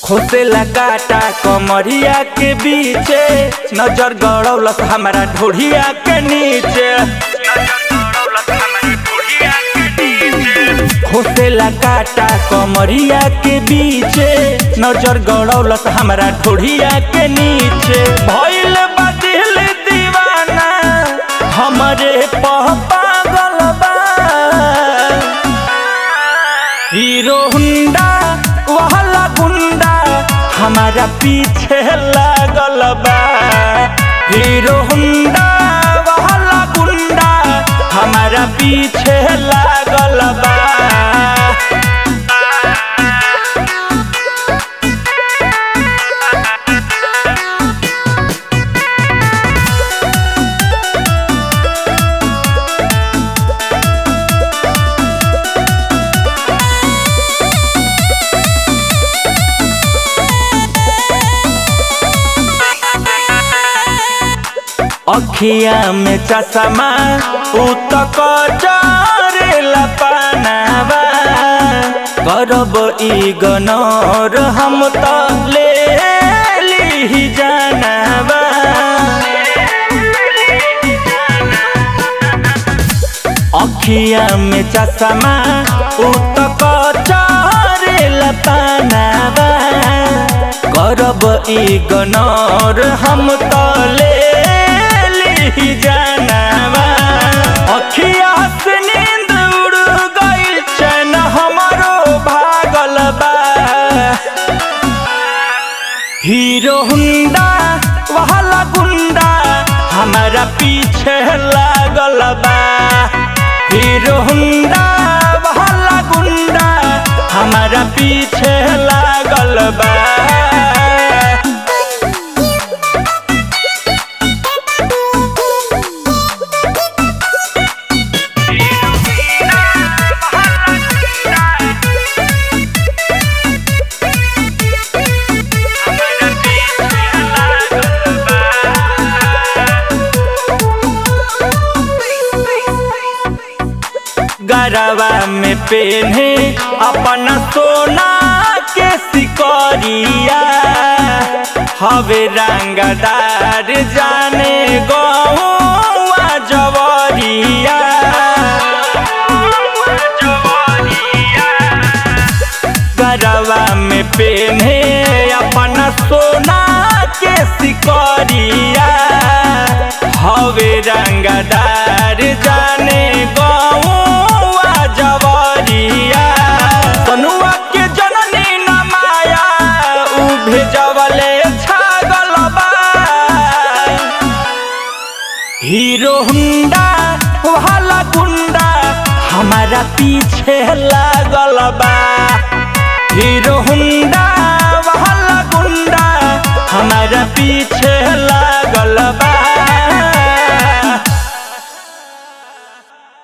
खोसेला काटा कमरिया के बीचे नजर गड़ौलस हमारा ढोढ़िया के नीचे खोसेला काटा कमरिया के बीचे नजर गड़ौलस हमारा ढोढ़िया के नीचे भइल बा दिल दीवाना हमरे पह पागल बा हीरो हुंडा वहला गुंडा हमारा पीछे लागल बा हीरो हुंडा वहला गुंडा हमारा पीछे लागल बा अखिया में चश्मा उतक जरेला पानावा करब ई गनर हम त ले ली जानावा अखिया में चश्मा उतक जरेला पानावा करब ई गनर हम त ले ली जानावा अखिया से नींद उड़ गइल चैन हमरो भागल बा हीरो हुंडा वहला गुंडा हमारा पीछे लागल बा हीरो हुंडा वहला गुंडा हमारा पीछे लागल बा गरबा में पेन्हे अपना सोना के सिकरिया हवे रंगदार जाने गौआ जवरिया गरबा में पेन्हे अपना सोना के सिकरिया हवे रंगदार जाने गौआ जवरिया कनुआ के जननी न माया उ भेजवले छागल बा हीरो हुंडा वाला गुंडा हमारा पीछे लागल बा हीरो हुंडा वाला गुंडा हमारा पीछे लागल बा